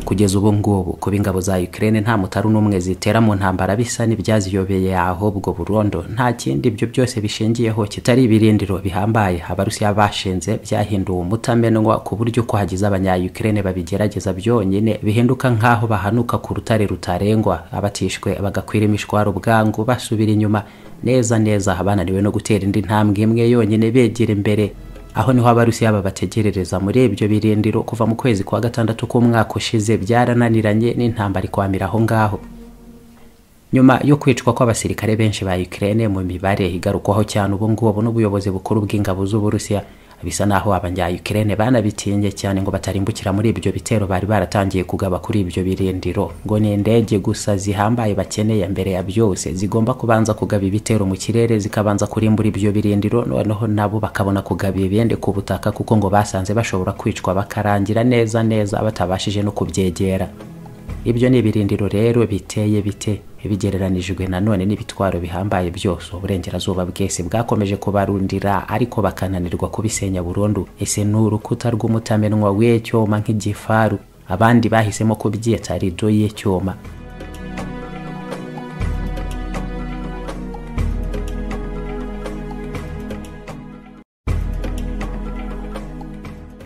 kugeza ubu ngubu kuba ingabo za Ukraine nta mutaru n'umwe zitera mu ntambara bisa n'ibyaziyobeye ahubwo Burundi nta kindi ibyo byose bishingiyeho kitari ibirindiro bihambaye abarusiya bashinze byahinduwe umutamenwa ku buryo uko hagize abanya Ukraine babigerageza byonyine bihinduka nk'aho bahanuka ku rutare rutarengwa abatishwe bagakwira imishwaro bwangu basubira inyuma neza neza bananiwe no gutera indi ntambwe imwe yonyine begera imbere aho niho abarusiya babategerereza muri ibyo birindiro kuva mu kwezi kwa gatandatu k'umwaka ushize byarananiranye n'intambara ikwamira aho ngaho nyuma yo kwicwa kw'abasirikare benshi ba Ukraine mu mibare igarukwaho cyane ubu ngubu n'ubuyobozi bukuru bw'ingabo z'uburusiya bisa naho abanya Ukraine banabitinye cyane ngo batarimbukira muri ibyo bitero bari baratangiye kugaba kuri ibyo birindiro ngo ni indege gusa zihambaye bakeneye mbere ya byose zigomba kubanza kugaba ibitero mu kirere zikabanza kurimbura ibyo birindiro noneho nabo bakabona kugaba ibindi ku butaka kuko ngo basanze bashobora kwicwa bakarangira neza neza batabashije no kubyegera ibyo ni ibirindiro rero biteye bite bigereranijwe nanone n'ibitwaro bihambaye byose uburengerazuba bwese bwakomeje kubarundira ariko bakananirwa kubisenya burundu ese ni urukuta rw'umutamenwa w'icyuma nk'igifaru abandi bahisemo kubyita rido y'icyuma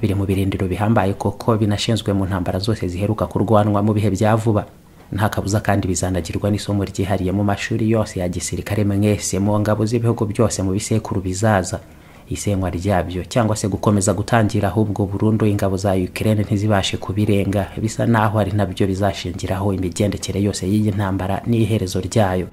biri mu birindiro bihambaye koko binashinzwe mu ntambara zose ziheruka kurwanwa mu bihe bya vuba nta kabuza kandi bizanagirwa n'isomo ryihariye mu mashuri yose ya gisirikare mwese mu ngabo z'ibihugu byose mu bisekuru bizaza isenywa ryabyo cyangwa se gukomeza gutangira ahubwo burundu ingabo za Ukraine ntizibashe kubirenga bisa naho ari nabyo bizashingiraho imigendekere yose y'iyi ntambara n'iherezo ryayo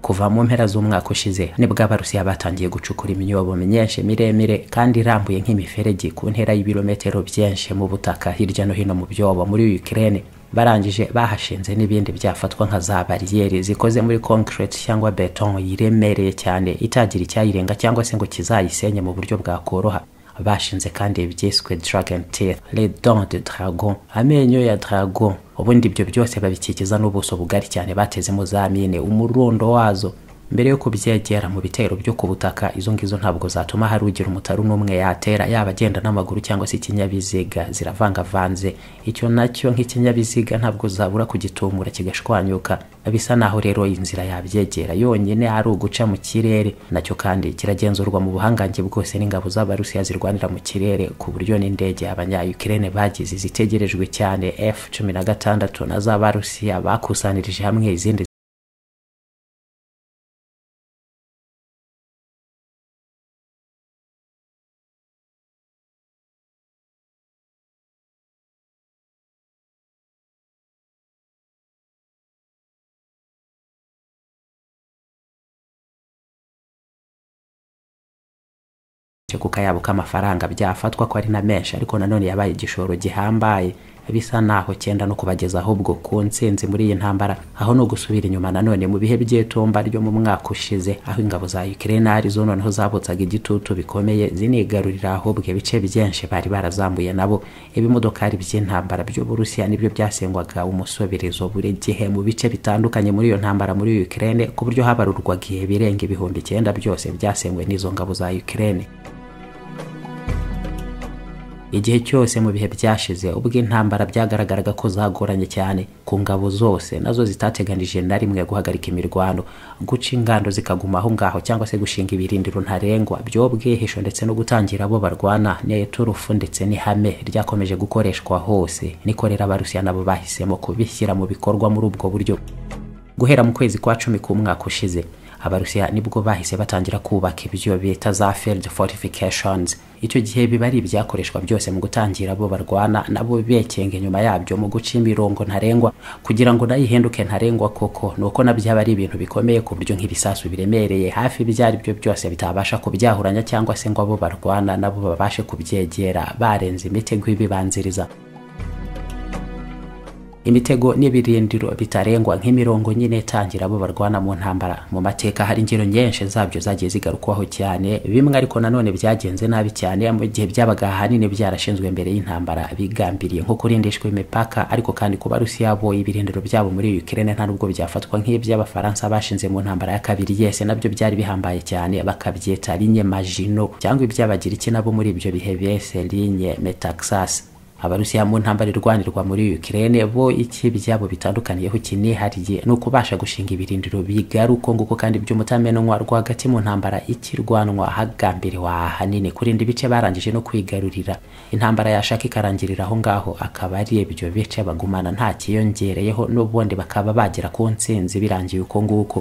kuva mu mpera z'umwaka ushize nibwo abarusiya batangiye gucukura imyobo myinshi miremire kandi irambuye nk'imiferege ku ntera y'ibirometero byinshi mu butaka hirya no hino mu byobo muri Ukraine barangije bahashinze n'ibindi byafatwa nka za bariyeri zikoze muri concrete cyangwa beton yiremereye cyane itagira icyayirenga cyangwa se ngo kizayisenye mu buryo bwakoroha bashinze kandi ibyiswe dragon teeth les dents de dragon amenyo ya dragon ubundi ibyo byose babikikiza n'ubuso bugari cyane batezemo za mine umurundo wazo mbere yo kubyegera mu bitero byo ku butaka izo ngizo ntabwo zatuma hari ugira umutaru n'umwe yatera yaba agenda n'amaguru cyangwa se ikinyabiziga ziravangavanze icyo nacyo nk'ikinyabiziga ntabwo zabura kugitumura kigashwanyuka bisa naho rero iyi nzira yabyegera yonyine ari uguca mu kirere nacyo kandi kiragenzurwa mu buhangange bwose n'ingabo z'abarusiya zirwanira mu kirere ku buryo n'indege abanya Ukraine bagize zitegerejwe cyane F16 na z'abarusiya bakusanirije hamwe izindi kuko yabo k'amafaranga byafatwa ko ari na menshi ariko nanone yabaye igishoro gihambaye bisa naho cyenda no kubageza ahubwo ku nsinzi muri iyi ntambara aho no gusubira inyuma nanone mu bihe by'itumba ryo mu mwaka ushize aho ingabo za Ukraine arizo noneho zabutsaga igitutu bikomeye zinigarurira ahubwo ibice byinshi bari barazambuye nabo ibimodokari by'intambara by'u Burusiya nibyo byasengwaga umusoberezo buri gihe mu bice bitandukanye muri iyo ntambara muri Ukraine ku buryo habarurwaga ihe birenga ibihumbi icyenda byose byasengwe n'izo ngabo za Ukraine igihe cyose mu bihe byashize ubwo intambara byagaragaraga ko zagoranye cyane ku ngabo zose nazo zitateganije na rimwe guhagarika imirwano guca ingando zikaguma aho ngaho cyangwa se gushinga ibirindiro ntarengwa by'ubwihisho ndetse no gutangira abo barwana ni turufu ndetse n'ihame ryakomeje gukoreshwa hose niko rero abarusiya nabo bahisemo kubishyira mu bikorwa muri ubwo buryo guhera mu kwezi kwa cumi k'umwaka ushize abarusiya nibwo bahise batangira kubaka ibyo bita za field fortifications icyo gihe biba ari ibyakoreshwa byose mu gutangira abo barwana nabo bekenga inyuma yabyo mu guca imirongo ntarengwa kugira ngo nayo ihinduke ntarengwa koko ni uko nabyo aba ari ibintu bikomeye ku buryo nk'ibisasu biremereye hafi ibyo ari byo byose bitabasha kubyahuranya cyangwa se ngo abo barwana nabo babashe kubyegera barenze imitego ibibanziriza imitego n'ibirindiro bitarengwa nk'imirongo nyine itangira abo barwana mu ntambara mu mateka hari ingero nyinshi zabyo zagiye zigarukwaho cyane bimwe ariko nanone byagenze nabi cyane mu gihe byabaga ahanini byarashinzwe mbere y'intambara bigambiriye nko kurindishwa imipaka ariko kandi ku barusiya bo ibirindiro byabo muri Ukraine nta nubwo byafatwa nk'iby'abafaransa bashinze mu ntambara ya kabiri yese nabyo byari bihambaye cyane bakabyita linye majino cyangwa iby'abagiriki nabo muri ibyo bihe bese linye metaxas abarusiya mu ntambara irwanirwa muri Ukraine bo iki byabo bitandukaniyeho kinihariye ni ukubasha gushinga ibirindiro bigaruka nguko kandi by'umutamenwa rwagati mu ntambara ikirwanwa hagambiriwe ahanini kurinda ibice barangije no kwigarurira intambara yashaka ikarangirira aho ngaho akaba ari ibyo bice bagumana nta kiyongereyeho n'ubundi bakaba bagera ku ntsinzi birangiye uko nguko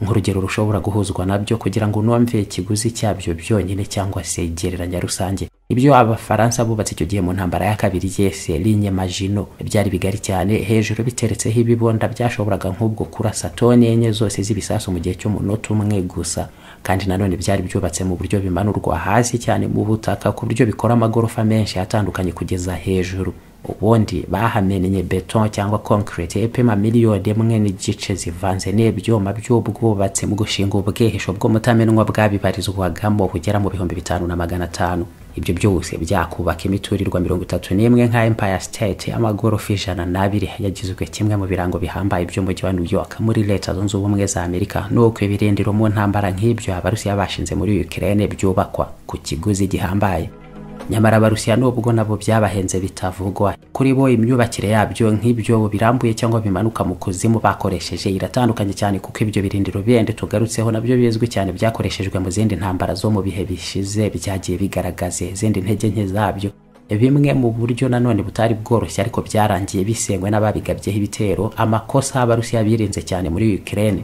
nk'urugero rushobora guhuzwa nabyo kugira ngo unumve ikiguzi cyabyo byonyine cyangwa se igereranya rusange ibyo abafaransa bubatse icyo gihe mu ntambara ya kabiri yese linye majino byari bigari cyane hejuru biteretseho ibibonda byashoboraga nk'ubwo kurasa toni enye zose z'ibisasu mu gihe cy'umunota umwe gusa kandi nanone byari byubatse mu buryo bimanurwa hasi cyane mu butaka ku buryo bikora amagorofa menshi atandukanye kugeza hejuru ubundi bahamenye beton cyangwa concrete epima miliyoni imwe n'igice zivanze n'ibyuma by'ubwubatsi mu gushinga ubwihisho bw'umutamenwa bwabibarizwagamo bugera mu bihumbi bitanu na magana atanu ibyo byose byakubaka imiturirwa mirongo itatu n'imwe nka empire state amagorofa ijana n'abiri yagizwe kimwe mu birango bihambaye by'umujyi wa new york muri leta zunze ubumwe za amerika nuko ibirindiro mu ntambara nk'ibyo abarusiya bashinze muri ukraine byubakwa ku kiguzi gihambaye nyamara abarusiya nubwo nabo byabahenze bitavugwa kuri bo imyubakire yabyo nk'ibyo birambuye cyangwa bimanuka mu kuzimu bakoresheje iratandukanye cyane kuko ibyo birindiro bindi tugarutseho nabyo bizwi cyane byakoreshejwe mu zindi ntambara zo mu bihe bishize byagiye bigaragaza izindi ntege nke zabyo bimwe mu buryo nanone butari bworoshye ariko byarangiye bisenywe n'ababigabyeho ibitero amakosa abarusiya birinze cyane muri Ukraine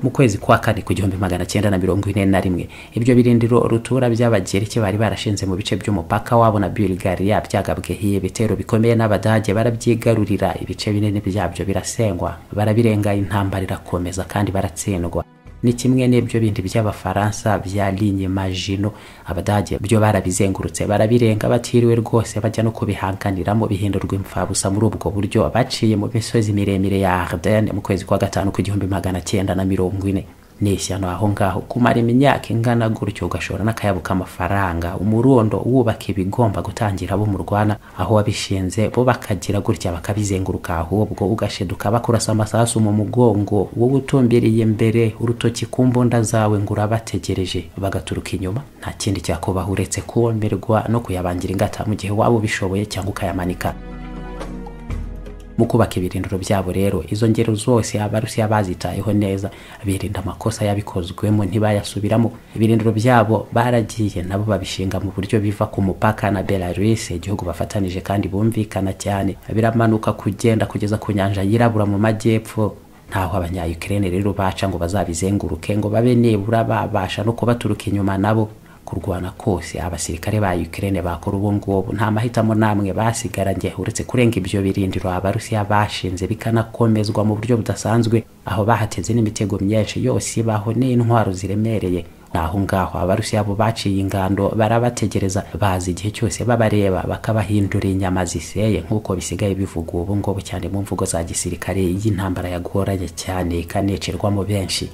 mu kwezi kwa kane ku gihumbi magana cyenda na mirongo ine na rimwe ibyo birindiro rutura by'abagereki bari barashinze mu bice by'umupaka wabo na bulgaria byagabweho ibitero bikomeye n'abadage barabyigarurira ibice binini byabyo birasengwa barabirenga intambara irakomeza kandi baratsindwa ni kimwe n'ibyo bindi by'abafaransa bya linye majino abadage byo barabizengurutse barabirenga batiriwe rwose bajya no kubihanganiramo bihindurwa imfabusa muri ubwo buryo baciye mu misozi miremire ya Ardennes mu kwezi kwa gatanu ku gihumbi magana cyenda na mirongo ine ni ishyano aho ngaho kumara imyaka ingana gutyo ugashora n'akayabo k'amafaranga umurundo wubaka ibigomba gutangira abo murwana aho wabishinze bo bakagira gutya bakabizenguruka ahubwo ugasheduka bakurasa amasasu mu mugongo wowe utumbiriye imbere urutoki ku mbunda zawe ngo urabategereje bagaturuka inyuma nta kindi cyakubaha uretse kumirwa no kuyabangira ingata mu gihe waba ubishoboye cyangwa ukayamanika mu kubaka ibirindiro byabo rero izo ngero zose abarusiya bazitayeho neza birinda amakosa yabikozwemo ntibayasubiramo ibirindiro byabo baragiye nabo babishinga mu buryo biva ku mupaka na belarus igihugu bafatanije kandi bumvikana cyane biramanuka kugenda kugeza ku nyanja yirabura mu majyepfo ntaho abanyayukrene rero baca ngo bazabizenguruke ngo babe nibura babasha no kubaturuka inyuma nabo kurwana kose abasirikare ba Ukraine bakora ubu ngubu nta mahitamo namwe basigaranye uretse kurenga ibyo birindiro abarusiya bashinze bikanakomezwa mu buryo budasanzwe aho bahateze n'imitego myinshi yose ibaho n'intwaro ziremereye naho ngaho abarusiya bo baciye ingando barabategereza bazi igihe cyose babareba bakabahindura inyama ziseye nk'uko bisigaye bivugwa ubu ngubu cyane mu mvugo za gisirikare y'intambara yagoranye cyane ikanecerwamo benshi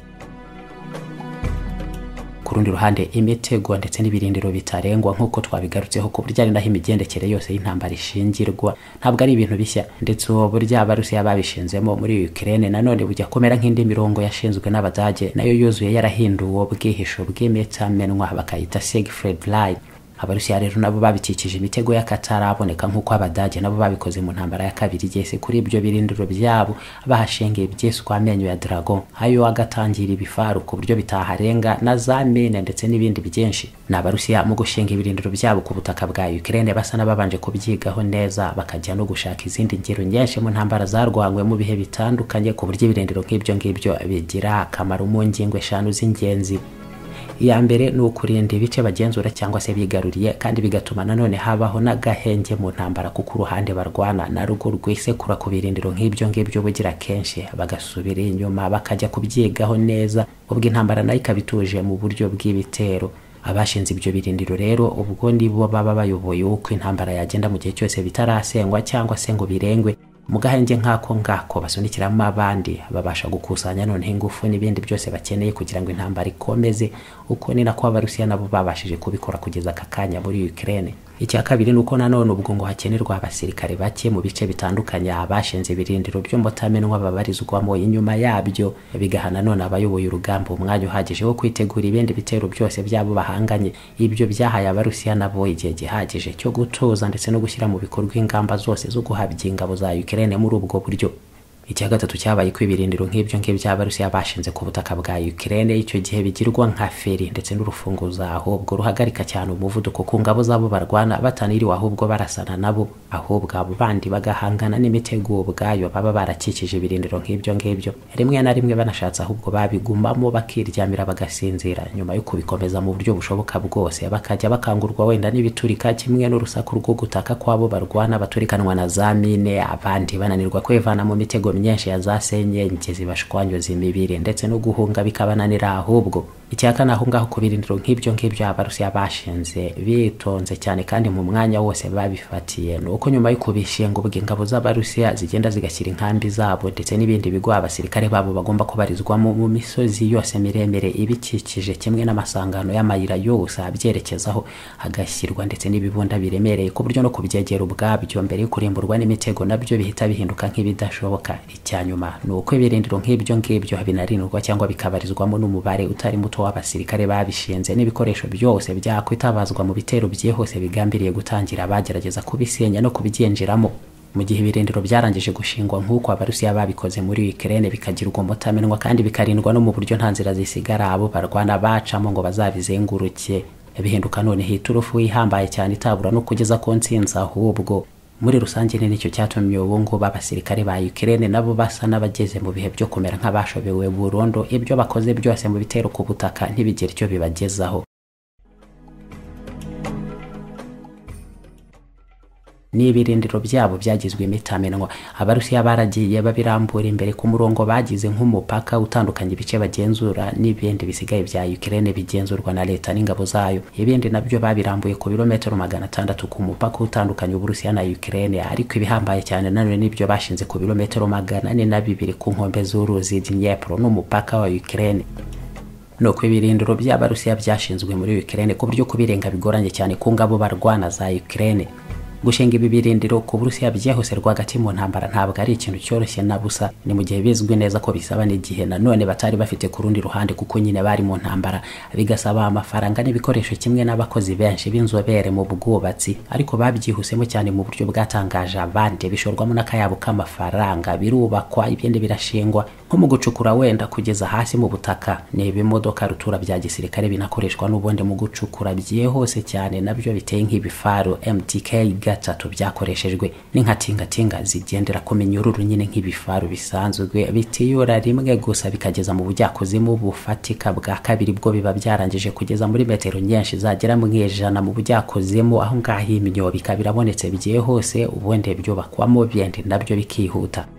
ku rundi ruhande imitego ndetse n'ibirindiro bitarengwa nk'uko twabigarutseho ku buryo ari naho imigendekere yose y'intambara ishingirwa ntabwo ari ibintu bishya ndetse ubu buryo abarusiya babishinzemo muri Ukraine nanone bujya kumera nk'indi mirongo yashinzwe n'abadage nayo yuzuye yarahinduwe ubwihisho bw'imitamenwa bakayita Siegfried Line abarusiya rero nabo babikikije imitego y'akataraboneka nk'uko abadage nabo babikoze mu ntambara ya kabiri yese kuri ibyo birindiro byabo bahashinga ibyeswa amenyo ya dragon ayo agatangira ibifaru ku buryo bitaharenga na za mine ndetse n'ibindi byinshi ni abarusiya mu gushinga ibirindiro byabo ku butaka bwa ukraine basa n'ababanje kubyigaho neza bakajya no gushaka izindi ngero nyinshi mu ntambara zarwanywe mu bihe bitandukanye ku buryo ibirindiro nk'ibyo ngibyo bigira akamaro mu ngingo eshanu z'ingenzi iya mbere ni ukurinda ibice bagenzura cyangwa se bigaruriye kandi bigatuma nanone habaho n'agahenge mu ntambara kuko uruhande barwana na rugo rwisekura ku birindiro nk'ibyo ngibyo bugira kenshi bagasubira inyuma bakajya kubyigaho neza ubwo intambara nayo ikaba ituje mu buryo bw'ibitero abashinze ibyo birindiro rero ubwo nibo baba bayoboye uko intambara yagenda mu gihe cyose bitarasengwa cyangwa se ngo birengwe mu gahenge nk'ako ngako basunikiramo abandi babasha gukusanya noneho ingufu n'ibindi byose bakeneye kugira ngo intambara ikomeze uko ni nako abarusiya nabo babashije kubikora kugeza aka kanya muri Ukraine icya kabiri ni uko nanone ubwo ngo hakenerwa abasirikare bake mu bice bitandukanye abashinze ibirindiro byo mutamenwa babarizwamo inyuma yabyo bigaha nanone abayoboye urugamba umwanya uhagije wo kwitegura ibindi bitero byose byabo bahanganye ibyo byahaye abarusiya nabo igihe gihagije cyo gutuza ndetse no gushyira mu bikorwa ingamba zose zo guhabya ingabo za Ukraine muri ubwo buryo icya gatatu cyabaye ko ibirindiro nk'ibyo ngibyo abarusiya bashinze ku butaka bwa Ukraine icyo gihe bigirwa nka feri ndetse n'urufunguzo ahubwo ruhagarika cyane umuvuduko ku ngabo zabo barwana bataniriwe ahubwo barasana nabo ahubwo abo bandi bagahangana n'imitego ubwayo baba barakikije ibirindiro nk'ibyo ngibyo rimwe na rimwe banashatse ahubwo babigumamo bakiryamira bagasinzira nyuma yo kubikomeza mu buryo bushoboka bwose bakajya bakangurwa wenda n'ibiturika kimwe n'urusaku rwo gutaka kw'abo barwana baturikanwa na za mine abandi bananirwa kwivana mu mitego myinshi ya za senyenge zibashwanyoza imibiri ndetse no guhunga bikabananira ahubwo icyaka ni aho ngaho ku birindiro nk'ibyo ngibyo abarusiya bashinze bitonze cyane kandi mu mwanya wose babifatiye ni uko nyuma yo kubishinga ubwo ingabo z'abarusiya zigenda zigashyira inkambi zabo ndetse n'ibindi bigo abasirikare babo bagomba kubarizwamo mu misozi yose miremire ibikikije kimwe n'amasangano y'amayira yose abyerekezaho hagashyirwa ndetse n'ibibunda biremereye ku buryo no kubyegera ubwabyo mbere yo kurimburwa n'imitego nabyo bihita bihinduka nk'ibidashoboka icya nyuma ni uko ibirindiro nk'ibyo ngibyo binarindwa cyangwa bikabarizwamo n'umubare utari muto w'abasirikare babishinze n'ibikoresho byose byakwitabazwa mu bitero byihuse bigambiriye gutangira bagerageza kubisenya no kubigenjeramo mu gihe ibirindiro byarangije gushingwa nk'uko abarusiya babikoze muri Ukraine bikagirwa umutamenwa kandi bikarindwa no mu buryo nta nzira zisigara abo barwana bacamo ngo bazabizenguruke bihinduka noneho iturufu ihambaye cyane itabura no kugeza ku ntsinzi ahubwo muri rusange ni nicyo cyatumye ubu ngubu abasirikare ba Ukraine nabo basa n'abageze mu bihe byo kumera nk'abashobewe burundu ibyo bakoze byose mu bitero ku butaka ntibigire icyo bibagezaho n'ibirindiro byabo byagizwe imitamenwa abarusiya baragiye babirambura imbere ku murongo bagize nk'umupaka utandukanya ibice bagenzura n'ibindi bisigaye bya Ukraine bigenzurwa na leta n'ingabo zayo ibindi nabyo babirambuye ku birometero magana atandatu ku mupaka utandukanya uburusiya na Ukraine ariko ibihambaye cyane nanone n'ibyo bashinze ku birometero magana ane na bibiri ku nkombe z'uruzi Dnipro n'umupaka wa Ukraine ni uko ibirindiro by'abarusiya byashinzwe muri Ukraine ku buryo kubirenga bigoranye cyane ku ngabo barwana za Ukraine gushinga ibi birindiro ku burusiya byihuse rwagati mu ntambara ntabwo ari ikintu cyoroshye na busa ni mu gihe bizwi neza ko bisaba n'igihe nanone batari bafite ku rundi ruhande kuko nyine bari mu ntambara bigasaba amafaranga n'ibikoresho kimwe n'abakozi benshi b'inzobere mu bwubatsi ariko babyihusemo cyane mu buryo bwatangaje abandi bishorwamo n'akayabo k'amafaranga birubakwa ibindi birashingwa nko mu gucukura wenda kugeza hasi mu butaka ni ibimodoka rutura bya gisirikare binakoreshwa n'ubundi mu gucukura byihuse cyane nabyo biteye nk'ibifaru MTK gatatu byakoreshejwe ni nka tingatinga zigendera ku minyururu nyine nk'ibifaru bisanzwe bitiyura rimwe gusa bikageza mu bujyakuzimu bufatika bwa kabiri bwo biba byarangije kugeza muri metero nyinshi zagera mu ijana mu bujyakuzimu aho ngaho imyobo ikaba irabonetse byihuse ubundi byubakwamo bindi nabyo bikihuta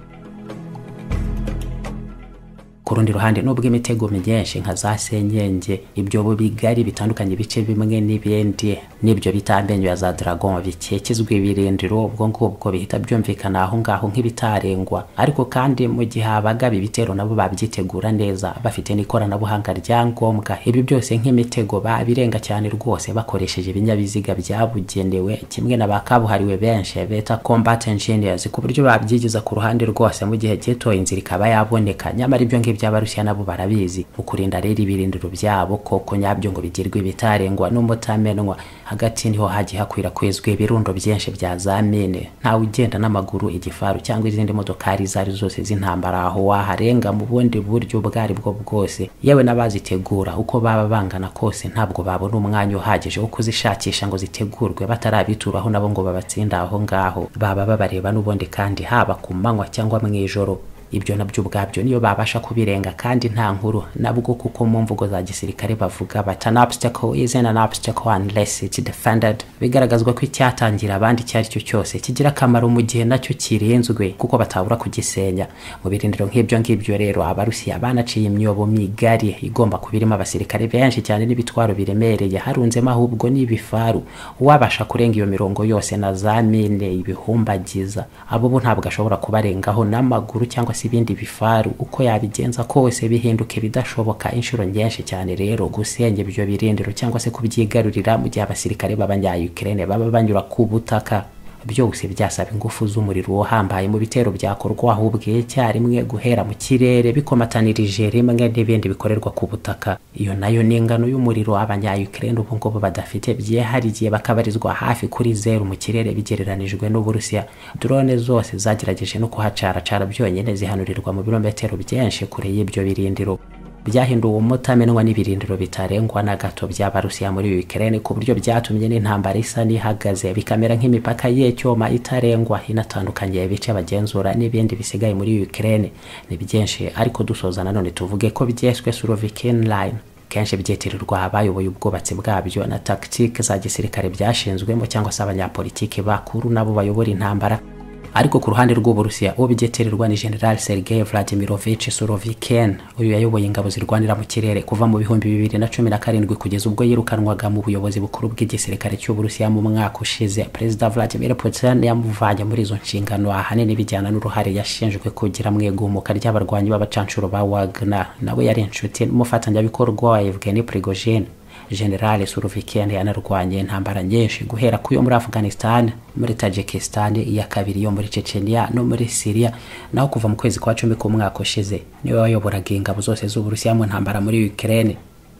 ku rundi ruhande nubwo imitego myinshi nka za senyenge ibyobo bigari bitandukanye ibice bimwe n'ibindi n'ibyo bita amenyo ya za dragon bikikizwa ibirindiro ubwo ngubwo bihita byumvikana aho ngaho nk'ibitarengwa ariko kandi mu gihe abagaba ibitero nabo babyitegura neza bafite n'ikoranabuhanga rya ngombwa ibi byose nk'imitego babirenga cyane rwose bakoresheje ibinyabiziga byabugenewe kimwe na ba kabuhariwe benshi beta combat engineers ku buryo babyigiza ku ruhande rwose mu gihe gito inzira ikaba yaboneka nyamara ibyo ngibyo by'abarusiya nabo barabizi mu kurinda rero ibirindiro byabo koko nyabyo ngo bigirwe ibitarengwa n'umutamenwa hagati niho hagiye hakwirakwizwa ibirundo byinshi bya za mine ntawe ugenda n'amaguru igifaru cyangwa izindi modokari izo ari zose z'intambara aho waharenga mu bundi buryo ubwo ari bwo bwose yewe n'abazitegura uko baba bangana kose ntabwo babona umwanya uhagije wo kuzishakisha ngo zitegurwe batarabituraho nabo ngo babatsinda aho ngaho baba babareba n'ubundi kandi haba ku manywa cyangwa mu ijoro ibyo nabyo ubwabyo niyo babasha kubirenga kandi nta nkuru nabwo kuko mu mvugo za gisirikare bavuga bati an obstacle is an obstacle unless it's defended bigaragazwa ko icyatangira abandi icyo ari cyo cyose kigira akamaro mu gihe nacyo kirenzwe kuko batabura kugisenya mu birindiro nk'ibyo ngibyo rero abarusiya banaciye imyobo migari igomba kuba irimo abasirikare benshi cyane n'ibitwaro biremereye harunzemo ahubwo n'ibifaru uwabasha kurenga iyo mirongo yose na za mine ibihumbagiza abo bo ntabwo ashobora kubarengaho n'amaguru cyangwa se ibindi bifaru uko yabigenza kose bihinduka ibidashoboka inshuro nyinshi cyane rero gusenya ibyo birindiro cyangwa se kubyigarurira mu gihe abasirikare b'abanyayukrene baba banyura ku butaka byose byasaba ingufu z'umuriro uhambaye mu bitero byakorwaho ubwicyarimwe guhera mu kirere bikomatanirije rimwe n'ibindi bikorerwa ku butaka iyo nayo ni ingano y'umuriro abanyayukrene ubu ngubu badafite byihariye bakabarizwa hafi kuri zeru mu kirere bigereranijwe n'uburusiya drone zose zagerageje no kuhacaracara byonyine zihanurirwa mu birometero byinshi kure y'ibyo birindiro byahinduwe umutamenwa n'ibirindiro bitarengwa na gato by'abarusiya muri Ukraine ku buryo byatumye n'intambara isa n'ihagaze bikamera nk'imipaka y'icyuma itarengwa inatandukanye ibice bagenzura n'ibindi bisigaye muri Ukraine ni byinshi ariko dusoza nanone tuvuge ko byeswe Slovakian line kenshi byitirirwa abayoboye ubwubatsi bwabyo na tactique za gisirikare byashinzwemo cyangwa se abanyapolitiki bakuru nabo bayobora intambara ariko ku ruhande rw'uburusiya uwo bigetererwa ni general sergei vladimirovich suroviken uyu yayoboye ingabo zirwanira mu kirere kuva mu bihumbi bibiri na cumi na karindwi kugeza ubwo yirukanwaga mu buyobozi bukuru bw'igisirikare cy'uburusiya mu mwaka ushize perezida vladimir putin yamuvanye muri izo nshingano ahanini bijyana n'uruhare yashinjwe kugira mu igumuka ry'abarwanyi b'abacanshuro ba wagner nawe yari inshuti n'umufatanyabikorwa wa evgeni prigogine general suroviken yanarwanye intambara nyinshi guhera ku yo muri afghanistan muri tajikistan iya kabiri yo muri chechenia no muri syria naho kuva mu kwezi kwa cumi k'umwaka ushize niwe wayoboraga ingabo zose z'uburusiya mu ntambara muri ukraine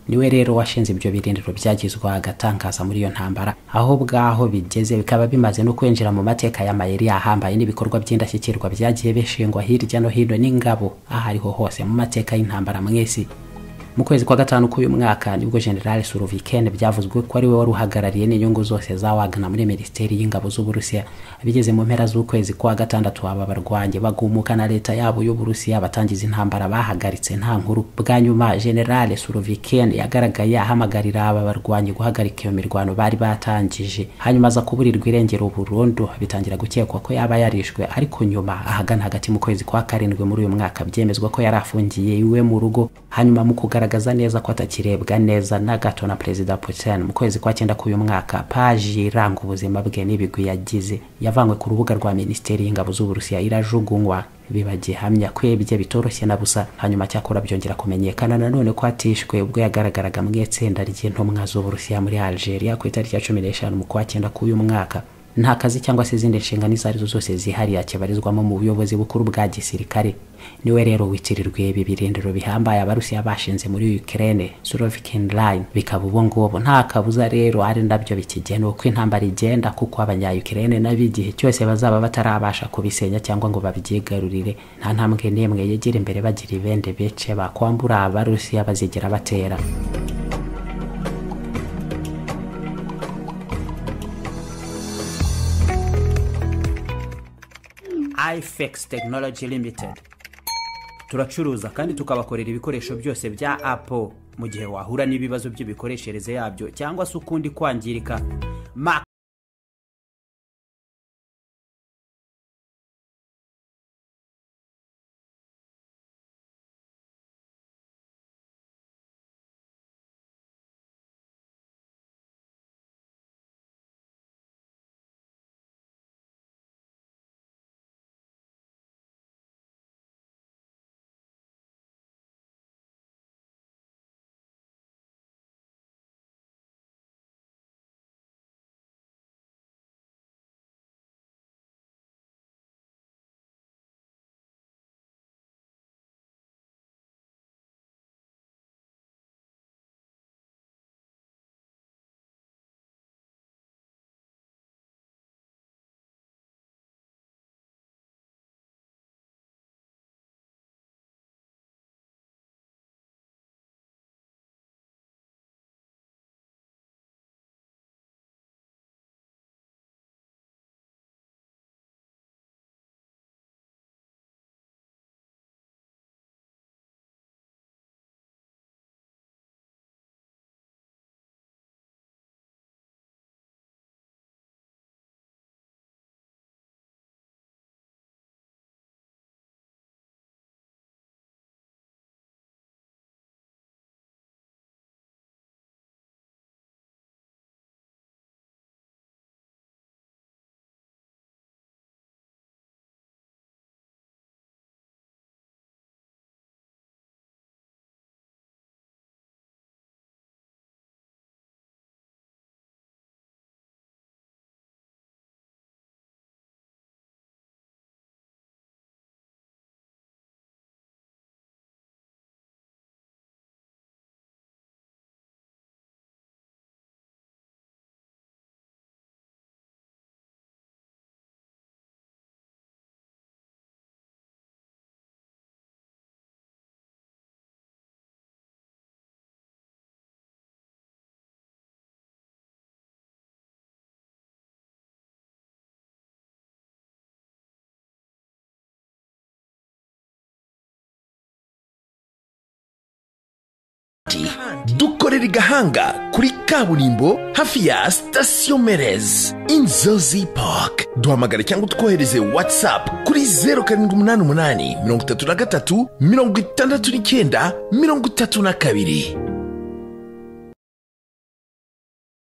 niwe rero washinze ibyo birindiro byagizwa agatangaza muri iyo ntambara aho bwaho bigeze bikaba bimaze no kwinjira mu mateka y'amayeri ahambaye n'ibikorwa by'indashyikirwa byagiye bishingwa hirya no hino n'ingabo aho ariho hose mu mateka y'intambara mu isi mu kwezi kwa gatanu k'uyu mwaka nibwo general suroviken byavuzwe ko ari we wari uhagarariye n'inyungu zose za wagana muri minisiteri y'ingabo z'uburusiya bigeze mu mpera z'ukwezi kwa gatandatu aba barwanyi bagumuka na leta yabo y'uburusiya batangiza intambara bahagaritse nta nkuru bwa nyuma general suroviken yagaragaye ahamagarira aba barwanyi guhagarika iyo mirwano bari batangije hanyuma aza kuburirwa irengero burundu bitangira gukekwa ko yaba yarishwe ariko nyuma ahagana hagati mu kwezi kwa karindwi muri uyu mwaka byemezwa ko yari afungiye iwe mu rugo hanyuma mu kugaragara agaragaza neza ko atakirebwa neza na gato na perezida putin mu kwezi kwa cyenda k'uyu mwaka paji iranga ubuzima bwe n'ibigwi yagize yavanywe ku rubuga rwa minisiteri y'ingabo z'uburusiya irajugunywa biba gihamya ko ibye bitoroshye na busa hanyuma cyakora byongera kumenyekana nanone ko atishwe ubwo yagaragaraga mu itsinda ry'intumwa z'uburusiya muri algeria ku itariki ya cumi n'eshanu mu kwa cyenda k'uyu mwaka nta kazi cyangwa se izindi nshingano izo arizo zose zihariye akibarizwamo mu buyobozi bukuru bwa gisirikare niwe rero witirirwa ibi birindiro bihambaye abarusiya bashinze muri Ukraine Surovikin line bikaba ubu ngubu nta kabuza rero ari nabyo bikigenewe uko intambara igenda kuko abanya Ukraine nabo igihe cyose bazaba batarabasha kubisenya cyangwa ngo babyigarurire nta ntambwe n'imwe yegera imbere bagira ibende bice bakwambura abarusiya bazigera batera ifex tekinoloji limitedi turacuruza kandi tukabakorera ibikoresho byose bya apo mu gihe wahura n'ibibazo by'imikoreshereze yabyo cyangwa se ukundi kwangirika dukorera i gahanga kuri kaburimbo hafi ya sitasiyo merezi inzozi pake duhamagare cyangwa utwohereze watsapu kuri zeru karindwi umunani umunani mirongo itatu na gatatu mirongo itandatu n'icyenda mirongo itatu na kabiri